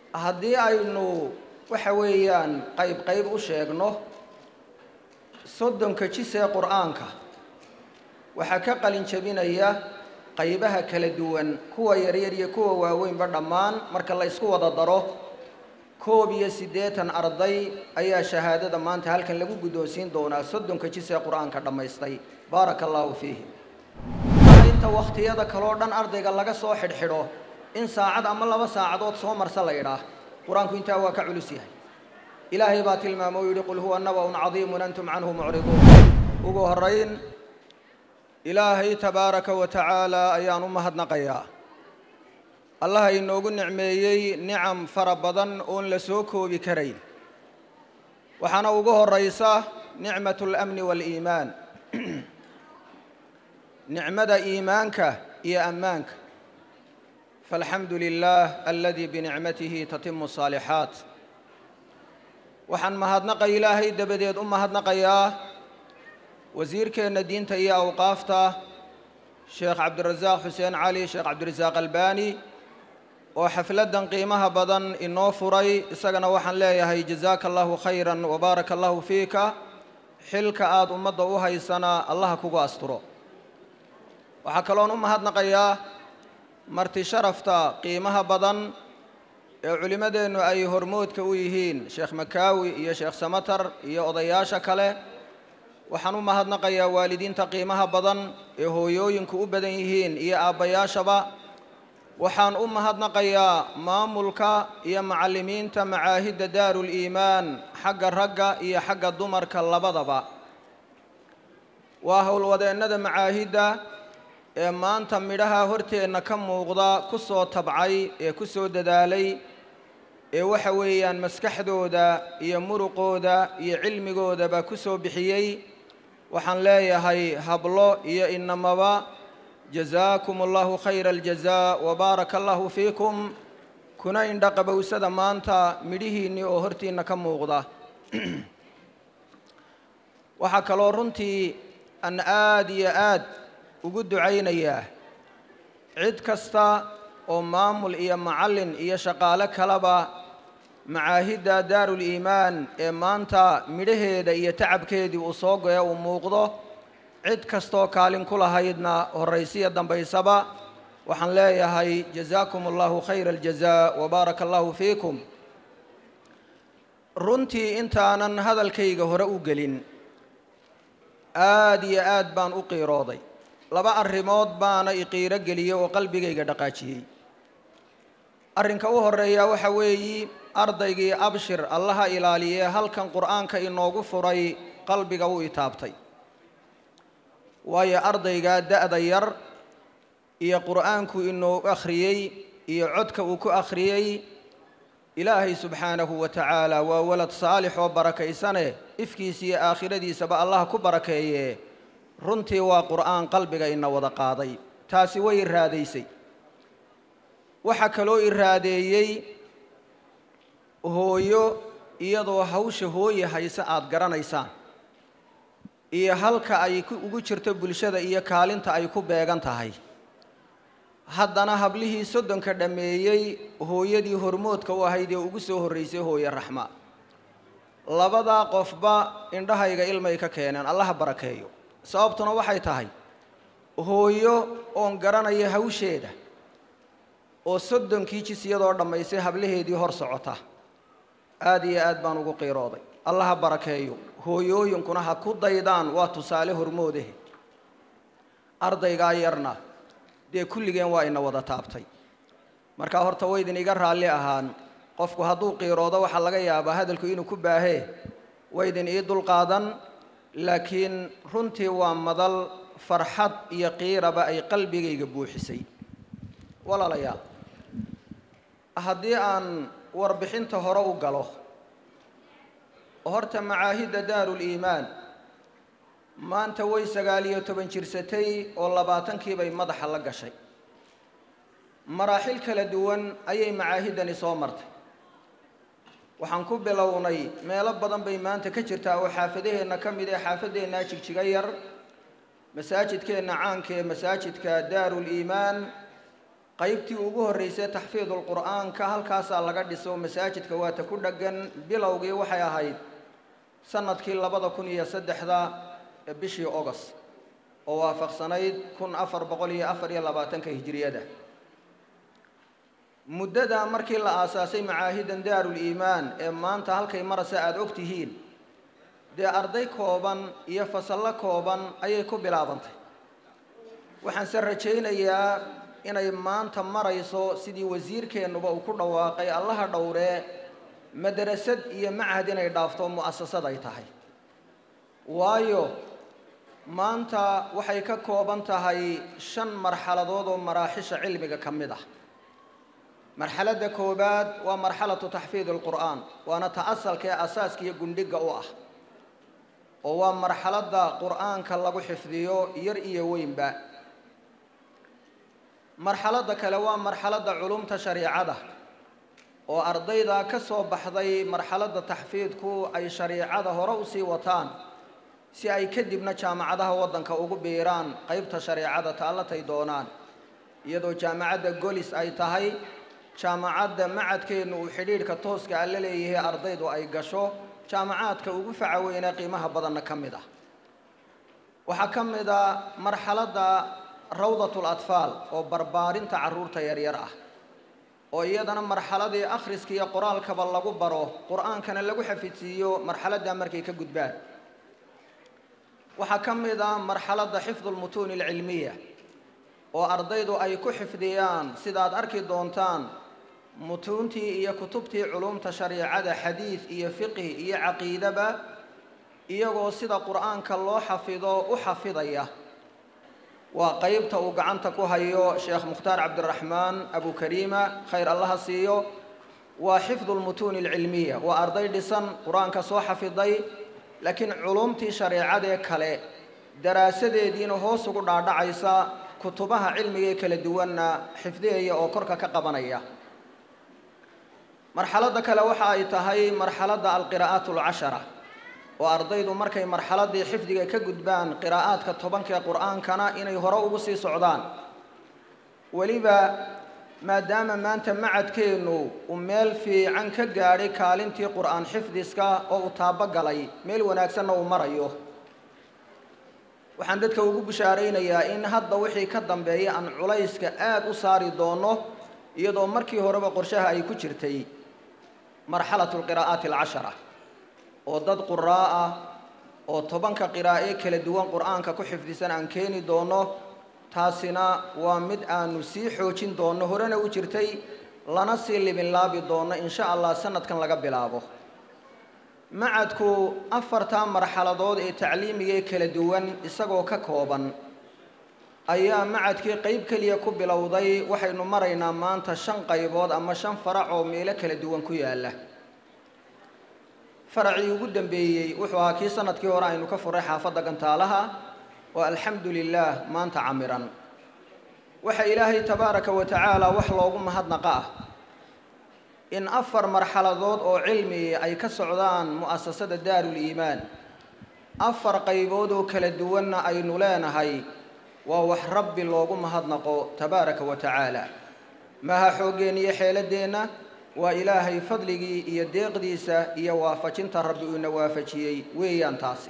haddii aynu waxa weeyaan qayb qayb u sheegno soddonka jis ee qur-aanka waxaa ka qalin jabinaya qaybaha kala duwan kuwa yaryar iyo kuwa waaweynba dhammaan marka la ysku wada daro koob iyo siddeetan arday ayaa shahaadada maanta halkan lagu guddoonsiin doonaa soddonka jis ee qur-aanka dhammaystay baaraka allaahu fiihim inta wakhtiyada kaloo dhan ardayga laga soo xidhxidho in saacad ama laba saacadood soo marsa la idhaah qur-aanku intaa waa ka culus yahay ilaahay baa tilmaamo u yidhi qul huwa naba'un cadiimun antum canhu mucriduun ugu horrayn ilaahay tabaaraka wa tacaala ayaan u mahadnaqayaa allaha inoogu nicmeeyey nicam fara badan oon la soo koobi karayn waxaana ugu horraysa nicmatu alamni waaliimaan nicmada iimaanka iyo ammaanka faalxamdu lilah aladii binicmatihi tatimu asaalixaat waxaan mahadnaqa ilaahay dabadeed u mahadnaqayaa wasiirkeenna diinta iyo awqaafta sheekh cabdirasaaq xuseen cali sheekh cabdirasaaq albani oo xafladdan qiimaha badan inoo furay isagana waxaan leeyahay jazaaka allahu khayran wabaaraka allahu fiika xilka aada ummadda u haysana allaha kugu asturo waxaa kaloon u mahadnaqayaa marti sharafta qiimaha badan ee culimmadeennu ay hormoodka u yihiin sheekh makaawi iyo sheekh samatar iyo odayaasha kale waxaan u mahadnaqayaa waalidiinta qiimaha badan ee hooyooyinku u badan yihiin iyo aabbayaashaba waxaan u mahadnaqayaa maamulka iyo macallimiinta macaahidda daaruliimaan xagga ragga iyo xagga dumarka labadaba waa howlwadeennada macaahidda ee maanta midhaha horteenna ka muuqda ku soo tabcay ee ku soo dadaalay ee waxa weeyaan maskaxdooda iyo muruqooda iyo cilmigoodaba ku soo bixiyey waxaan leeyahay hablo iyo inamaba jazaakum allahu khayra aljazaa wabaaraka allahu fiikum kuna indha qabowsada maanta midhihiinnii oo hortiinna ka muuqda waxaa kaloo runtii aan aada iyo aad ugu ducaynayaa cid kasta oo maamul iyo macallin iyo shaqaale kaleba macaahidda daaruliimaan ee maanta midhaheeda iyo tacabkeedii uu soo goya uu muuqdo cid kastoo kaalin ku lahaydna horraysiya dambaysaba waxaan leeyahay jazaakum allahu khayra aljazaa wabaaraka allahu fiikum runtii intaanan hadalkayga hore u gelin aada iyo aad baan u qiirooday laba arrimood baana iqiiro geliyey oo qalbigayga dhaqaajiyey arrinka u horreeya waxa weeyi ardaygii abshir allaha ilaaliyee halkan qur'aanka inoogu furay qalbiga u itaabtay waayo ardaygaa da'da yar iyo qur'aanku inoogu akhriyey iyo codka uu ku akhriyey ilaahay subxaanahu wa tacaala waa walad saalix oo barakaysane ifkiisa iyo aakhiradiisaba allah ku barakeeye runtii waa qur'aan qalbiga ina wada qaaday taasi way iraadaysay waxaa kaloo iraadeeyey hooyo iyadoo hawsha hooye hayse aada garanaysaan iyo halka ay ugu jirto bulshada iyo kaalinta ay ku beegan tahay haddana hablihii soddonka dhammeeyey hooyadii hormoodka u ahayd ee ugu soo horraysay hooye raxma labadaa qofba indhahayga ilmay ka keeneen allaha barakeeyo sababtuna waxay tahay hooyo oon garanaya hawsheeda oo soddonkii jis iyadoo dhammaysay hablaheedii hor socota aada iyo aad baan ugu qiirooday allaha barakeeyo hooyooyinkuna ha ku daydaan waa tusaale hormoodahe ardaygaa yarna dee kulligeen waa ina wada taabtay markaa horta waydin iga raalli ahaan qofku hadduu qiiroodo waxaa laga yaabaa hadalku inuu ku baahee waydin ii dulqaadan laakiin runtii waa madal farxad iyo qiiraba ay qalbigayga buuxisay walaalayaal haddii aan warbixinta hore u galo horta macaahidda daaruliimaan maanta way sagaal iyo toban jirsatay oo labaatankiibay madaxa la gashay maraaxil kala duwan ayay macaahiddani soo martay waxaan ku bilownay meelo badan bay maanta ka jirtaa oo xaafadaheenna ka mid ee xaafaddeenna jigjiga yar masaajidkeenna caanka ee masaajidka daaruliimaan qaybtii ugu horreysay taxfiidulqur'aanka halkaasaa laga dhiso masaajidka waata ku dheggan bilowgii waxay ahayd sanadkii labada kun iyo saddexda ee bishii ogos oo waafaqsanayd kun afar boqol iyo afar iyo labaatanka hijiriyada muddada markii la aasaasay macaahidan daarul iimaan ee maanta halkay marasa aada og tihiin dee arday kooban iyo fasallo kooban ayay ku bilaabantay waxaanse rajaynayaa inay maanta marayso sidii wasiirkeennuba uu ku dhawaaqay allaha dhowree madrasad iyo machad inay dhaafto mu'asasad ay tahay waayo maanta waxay ka kooban tahay shan marxaladood oo maraaxisha cilmiga ka mid ah marxaladda koowaad waa marxalatu taxfiid alqur'aan waana ta asalka ee asaaska iyo gundhiga u ah oo waa marxaladda qur'aanka lagu xifdiyo yar iyo weynba marxaladda kale waa marxaladda culumta shariicada oo ardayda ka soo baxday marxaladda taxfiidku ay shariicada hore usii wataan si ay kadibna jaamacadaha waddanka ugu biiraan qeybta shareecada taallatay doonaan iyadoo jaamacadda golis ay tahay jaamacadda macadkeennu uu xidhiidhka tooska a la leeyahay ardaydu ay gasho jaamacaadka ugu faca weynee qiimaha badanna ka mid ah waxaa ka mid a marxaladda rawdatul atfaal oo barbaarinta carruurta yaryar ah oo iyadana marxaladii akhriska iyo qoraalkaba lagu baro qur-aankana lagu xafidsiiyo marxaladdaa markay ka gudbaan waxaa ka mid ah marxaladda xifdulmutuuni alcilmiya oo ardaydu ay ku xifdiyaan sidaad arki doontaan mutuuntii iyo kutubtii culumta shariicada xadiid iyo fiqhi iyo caqiidaba iyagoo sida qur-aanka loo xafido u xafidaya waa qeybta uu gacanta ku hayo sheekh mukhtaar cabdiraxmaan abukariima khayr allaha siiyo waa xifdu lmutuuni alcilmiya waa arday dhisan qur-aanka soo xafiday laakiin culumtii shareecadee kale daraasadeediina hoos ugu dhaadhacaysa kutubaha cilmigaee kala duwanna xifdiyaya oo korka ka qabanaya marxaladda kale waxa ay tahay marxaladda alqiraa'aat alcashara oo ardaydu markay marxaladdii xifdiga ka gudbaan qiraa'aadka tobankaee qur-aankana inay hore ugu sii socdaan weliba maadaama maanta macadkeennu uu meel fiican ka gaadhay kaalintii qur-aan xifdiska oo uu taabogalay meel wanaagsanna uu marayo waxaan dadka ugu bishaaraynayaa in hadda wixii ka dambeeya aan culayska aada u saari doono iyadoo markii horeba qorshaha ay ku jirtay marxalatu lqiraa'aati alcashara oo dad quraa ah oo tobanka qiraa'e kala duwan qur-aanka ku xifdisan aan keeni doono taasina waa mid aanu sii xoojin doonno horena u jirtay lana sii libinlaabi doono insha allah sanadkan laga bilaabo macadku afartaa marxaladood ee tacliimigee kala duwan isagoo ka kooban ayaa macadkii qeyb keliya ku bilowday waxaynu maraynaa maanta shan qaybood ama shan farac oo meelo kala duwan ku yaalla faracii ugu dambeeyey wuxuu ahaa kii sanadkii hore aynu ka furay xaafadda gantaalaha oo alxamdu lilaah maanta camiran waxa ilaahay tabaaraka wa tacaala wax loogu mahadnaqa ah in afar marxaladood oo cilmi ay ka socdaan mu'asasada daarul iimaan afar qaybood oo kala duwanna aynu leenahay waa wax rabbi loogu mahadnaqo tabaaraka wa tacaala maaha xooggeen iyo xeeladeenna waa ilaahay fadligii iyo deeqdiisa iyo waafajinta rabbi uuna waafajiyey weeyaan taasi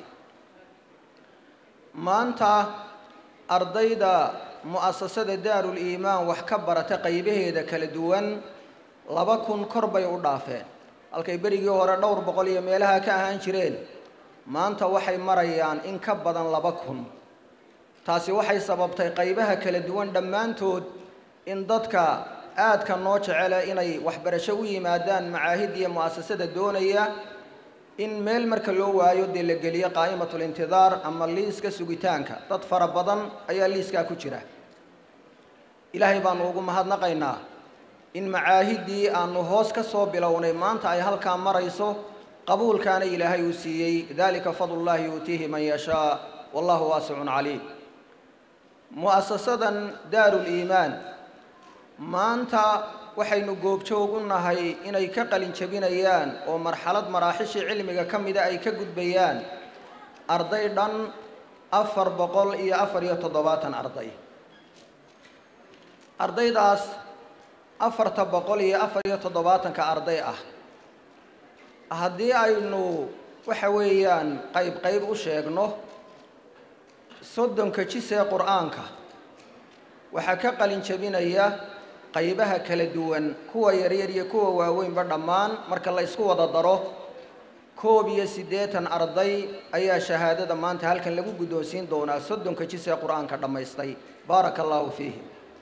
maanta ardayda mu'asasada daarul iimaan wax ka barata qaybaheeda kala duwan laba kun kor bay u dhaafeen halkay berigii hore dhowr boqol iyo meelaha ka ahaan jireen maanta waxay marayaan in ka badan laba kun taasi waxay sababtay qaybaha kala duwan dhammaantood in dadka aadka noo jecele inay waxbarasho u yimaadaan macaahid iyo mu'asasada doonaya in meel marka loo waayo dee la geliyo qaa'imatul intidaar ama liiska sugitaanka dad fara badan ayaa liiskaa ku jira ilaahay baanu ugu mahadnaqaynaa in macaahiddii aanu hoos ka soo bilownay maanta ay halkaa marayso qabuulkaana ilaahay uu siiyey dalika fadlullahi yuutiihi man yashaa wallahu waasicun caliim mu'asasadan daarul iimaan maanta waxaynu goobjoog u nahay inay ka qalin jabinayaan oo marxalad maraaxishii cilmiga ka mida ay ka gudbayaan arday dhan afar boqol iyo afar iyo toddobaatan arday ardaydaas afarta boqol iyo afar iyo toddobaatanka arday ah haddii aynu waxa weeyaan qayb qayb u sheegno soddonka jis ee qur-aanka waxaa ka qalin jebinaya qaybaha kala duwan kuwa yaryar iyo kuwa waaweynba dhammaan marka la isku wada daro koob iyo siddeetan arday ayaa shahaadada maanta halkan lagu guddoonsiin doonaa soddonka jis ee qur-aanka dhammaystay baaraka allaahu fiihim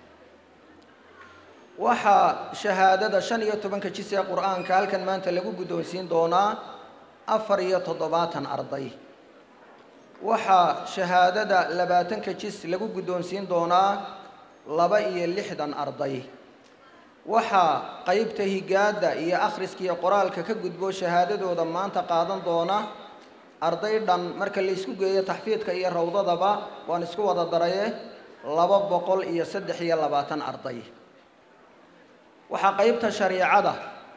waxaa shahaadada shan iyo tobanka jis ee qur-aanka halkan maanta lagu guddoonsiin doonaa afar iyo toddobaatan arday waxaa shahaadada labaatanka jis lagu guddoonsiin doonaa laba iyo lixdan arday waxaa qeybta higaadda iyo akhriska iyo qoraalka ka gudbo shahaadadooda maanta qaadan doona arday dhan marka la isku geeyo taxfiidka iyo rawdadaba waan isku wada daraye laba boqol iyo saddex iyo labaatan arday waxaa qeybta shariicada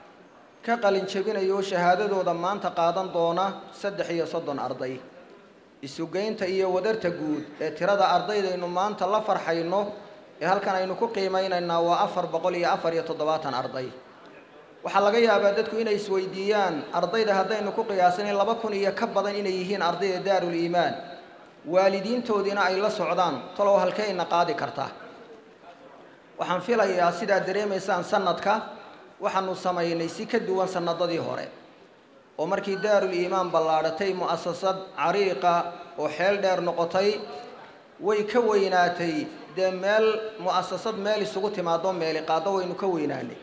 ka qalin jebinayo shahaadadooda maanta qaadan doona saddex iyo soddon arday isugeynta iyo wadarta guud ee tirada ardaydaynu maanta la farxayno ee halkan aynu ku qiimeynaynaa waa afar boqol iyo afar iyo toddobaatan arday waxaa laga yaabaa dadku inay isweydiiyaan ardayda haddaynu ku qiyaasanay laba kun iyo ka badan inay yihiin ardayda daarul iimaan waalidiintoodiina ay la socdaan talow halkeyna qaadi kartaa waxaan filayaa sidaad dareemaysaan sanadka waxaanu samaynay si ka duwan sanadadii hore oo markii daarul iimaan ballaadhatay mu'asasad cariiqa oo xeel dheer noqotay way ka weynaatay dee meel mu'asasad meel isugu timaado meeli qaado waynu ka weynaanay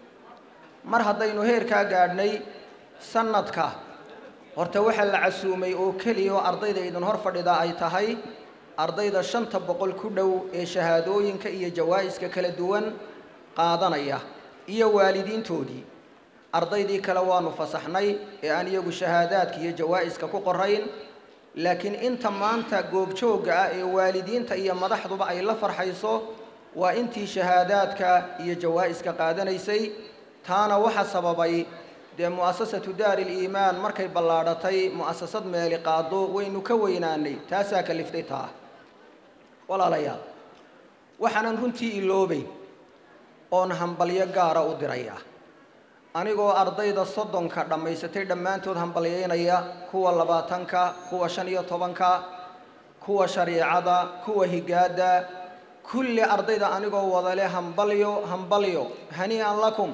mar haddaynu heerkaa gaadhnay sanadka horta waxaa la casuumay oo keliya oo ardayda idin hor fadhida ay tahay ardayda shanta boqol ku dhow ee shahaadooyinka iyo jawaa'iska kala duwan qaadanaya iyo waalidiintoodii ardaydii kale waanu fasaxnay ee aan iyagu shahaadaadka iyo jawaa'iska ku qorayn laakiin inta maanta goobjoogga ah ee waalidiinta iyo madaxduba ay la farxayso waa intii shahaadaadka iyo jawaa'iska qaadanaysay taana waxa sababay dee mu'asasatu daari liimaan markay ballaadhatay mu'asasad meeli qaado waynu ka weynaanay taasaa kaliftay taa walaalayaal waxaanan runtii iloobayn oon hambalyo gaara u diraya anigoo ardayda soddonka dhammaysatay dhammaantood hambalyaynaya kuwa labaatanka kuwa shan iyo tobanka kuwa shariicada kuwa higaadda kulli ardayda anigoo wadale hambalyo hambalyo hanii'an lakum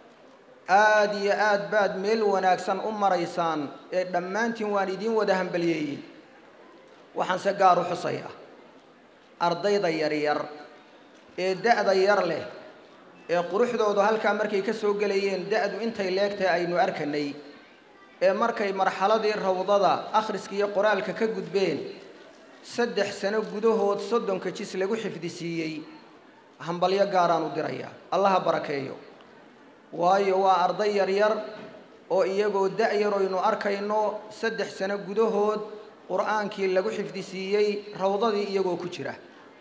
aada iyo aad baad meel wanaagsan u maraysaan ee dhammaantiin waan idiin wada hambalyeeyey waxaanse gaar u xusayaa ardayda yaryar ee da-da yar leh ee quruxdoodu halkaa markay ka soo gelayeen da-du intay leegtahay aynu arkanay ee markay marxaladii rawdada akhriska iyo qoraalka ka gudbeen saddex sano gudahood soddonka jis lagu xifdisiiyey hambalyo gaaraan u dirayaa allaha barakeeyo waayo waa arday yaryar oo iyagoo da-yar oynu arkayno saddex sano gudahood qur-aankii lagu xifdisiiyey rawdadii iyagoo ku jira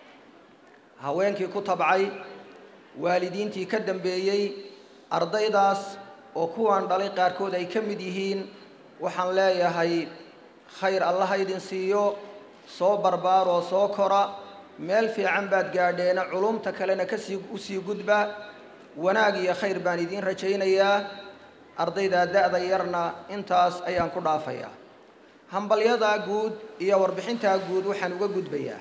haweenkii ku tabcay waalidiintii ka dambeeyey ardaydaas oo kuwaan dhalay qaarkood ay ka mid yihiin waxaan leeyahay khayr allaha idin siiyo soo barbaaroo soo kora meel fiican baad gaadheena culumta kalena kasii usii gudba wanaag iyo khayr baan idiin rajaynayaa ardaydaa da-da yarna intaas ayaan ku dhaafayaa hambalyadaa guud iyo warbixintaa guud waxaan uga gudbayaa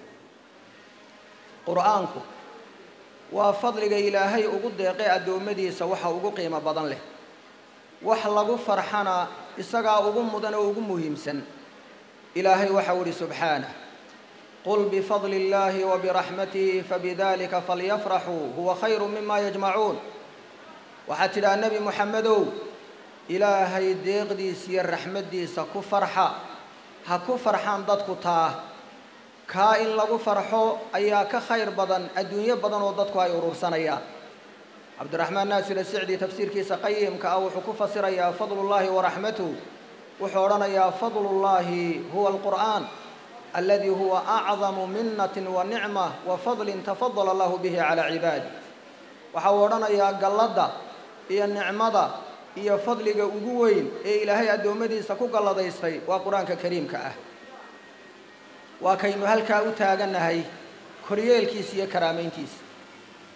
qur-aanku waa fadliga ilaahay ugu deeqay addoommadiisa waxa ugu qiimo badan leh wax lagu farxana isagaa ugu mudan oo ugu muhiimsan ilaahay waxau idhi subxaanah qul bifadli illaahi wa biraxmatihi fabidalika falyafraxuu huwa khayru mima yajmacuun waxaad tidhaha nebi moxamedow ilaahay deeqdiisa iyo raxmaddiisa ku farxa ha ku farxaan dadku taa kaa in lagu farxo ayaa ka khayr badan adduunyo badan oo dadku ay urursanayaan cabdiraxmaan naasir asicdi tafsiirkiisa qayimka ah wuxuu ku fasirayaa fadlullaahi waraxmatuh wuxuu odhanayaa fadlullaahi huwa alqur'aan aladi huwa acdamu minatin wa nicma wa fadlin tafadala allahu bihi calaa cibaadi waxa uu odhanayaa galladda iyo nicmada iyo fadliga ugu weyn ee ilaahay addoommadiisa ku galladaystay waa qur-aanka kariimka ah waa kaynu halkaa u taagannahay koryeelkiisa iyo karaamayntiisa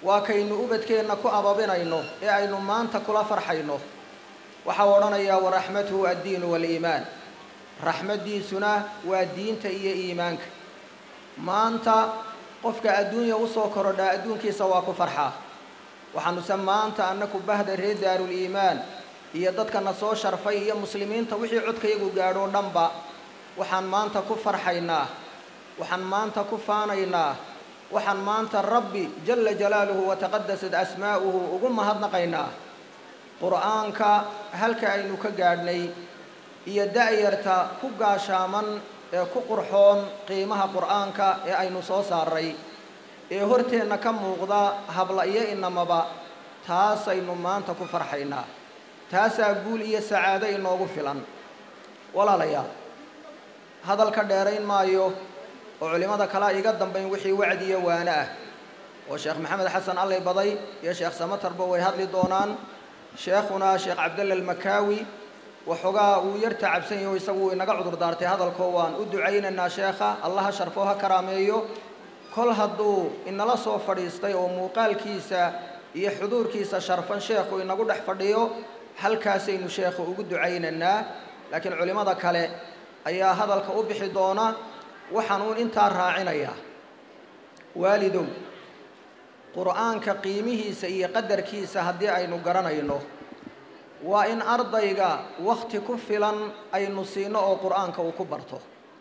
waa kaynu ubadkeenna ku ababinayno ee aynu maanta kula farxayno waxau odhanayaa waraxmatuhu addiinu waaliimaan raxmaddiisuna waa diinta iyo iimaanka maanta qofka adduunya usoo korodhaa adduunkiisa waa ku farxaa waxaanuse maanta annaku bahda reer daaruliimaan iyo dadkana soo sharfay iyo muslimiinta wixii codkayagu gaadhoo dhanba waxaan maanta ku farxaynaa waxaan maanta ku faanaynaa waxaan maanta rabbi jala jalaaluhu wataqadasat asmaa'uhu ugu mahadnaqaynaa qur'aanka halka aynu ka gaadhnay iyo da'yarta ku gaashaaman ee ku qurxoon qiimaha qur'aanka ee aynu soo saaray ee horteenna ka muuqda habla iyo inamaba taasaynu maanta ku farxaynaa taasaa guul iyo sacaado inoogu filan walaalayaal hadalka dheerayn maayo oo culimmada kalea iga dambayn wixii wacdi iyo waane ah oo sheekh maxamed xasan allay baday iyo sheekh samatarba way hadli doonaan sheekhuna sheekh cabdalla almakaawi waxoogaa uu yar tacabsan yaho isagu uu inaga cudur daartay hadalkoo waan u ducaynaynaa sheekha allaha sharfo ha karaameeyo kol hadduu inala soo fadhiistay oo muuqaalkiisa iyo xuduurkiisa sharfan sheekhu inagu dhex fadhiyo halkaasaynu sheekhu ugu ducaynaynaa laakiin culimmada kale ayaa hadalka u bixi doona waxaan uun intaa raacinayaa waalidow qur'aanka qiimihiisa iyo qadarkiisa haddii aynu garanayno waa in ardayga wakhti ku filan aynu siino oo qur'aanka uu ku barto